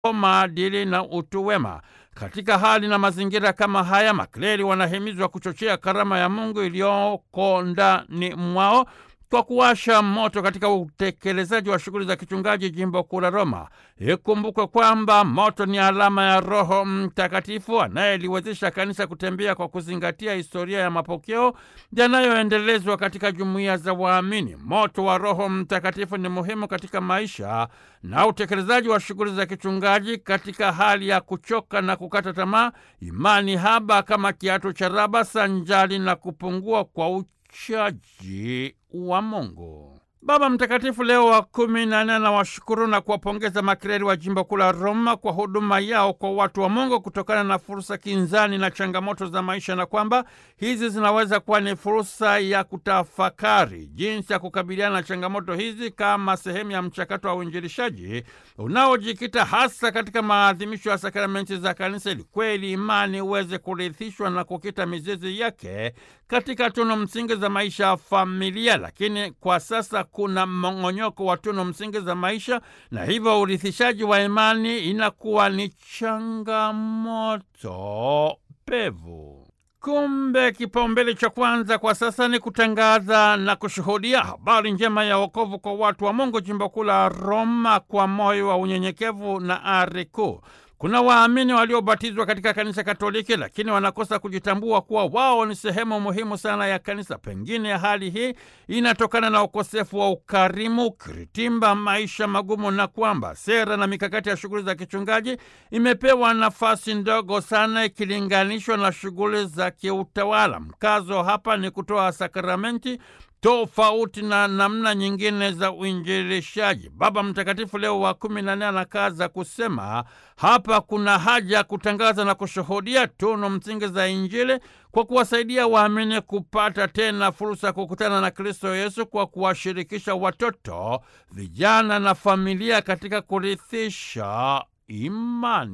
maadili na utu wema. Katika hali na mazingira kama haya, makleri wanahimizwa kuchochea karama ya Mungu iliyoko ndani mwao kwa kuwasha moto katika utekelezaji wa shughuli za kichungaji jimbo kuu la Roma. Ikumbukwe kwamba moto ni alama ya Roho Mtakatifu anayeliwezesha kanisa kutembea kwa kuzingatia historia ya mapokeo yanayoendelezwa katika jumuiya za waamini. Moto wa Roho Mtakatifu ni muhimu katika maisha na utekelezaji wa shughuli za kichungaji katika hali ya kuchoka na kukata tamaa, imani haba kama kiatu cha raba, sanjali na kupungua kwa uchaji wa Mungu. Baba Mtakatifu Leo wa kumi na nne anawashukuru na kuwapongeza makleri wa jimbo kuu la Roma kwa huduma yao kwa watu wa Mungu kutokana na fursa kinzani na changamoto za maisha, na kwamba hizi zinaweza kuwa ni fursa ya kutafakari jinsi ya kukabiliana na changamoto hizi kama sehemu ya mchakato wa uinjilishaji unaojikita hasa katika maadhimisho ya sakramenti za Kanisa, ili kweli imani iweze kurithishwa na kukita mizizi yake katika tunu msingi za maisha ya familia. Lakini kwa sasa kuna mmong'onyoko wa tunu msingi za maisha, na hivyo urithishaji wa imani inakuwa ni changamoto pevu. Kumbe kipaumbele cha kwanza kwa sasa ni kutangaza na kushuhudia habari njema ya wokovu kwa watu wa Mungu, jimbo kuu la Roma, kwa moyo wa unyenyekevu na ari kuu. Kuna waamini waliobatizwa katika kanisa Katoliki lakini wanakosa kujitambua kuwa wao ni sehemu muhimu sana ya kanisa. Pengine hali hii inatokana na ukosefu wa ukarimu, kiritimba, maisha magumu, na kwamba sera na mikakati ya shughuli za kichungaji imepewa nafasi ndogo sana ikilinganishwa na shughuli za kiutawala. Mkazo hapa ni kutoa sakramenti tofauti na namna nyingine za uinjilishaji. Baba Mtakatifu Leo wa kumi na nne anakaza kusema hapa kuna haja ya kutangaza na kushuhudia tunu msingi za Injili kwa kuwasaidia waamini kupata tena fursa ya kukutana na Kristo Yesu kwa kuwashirikisha watoto, vijana na familia katika kurithisha imani.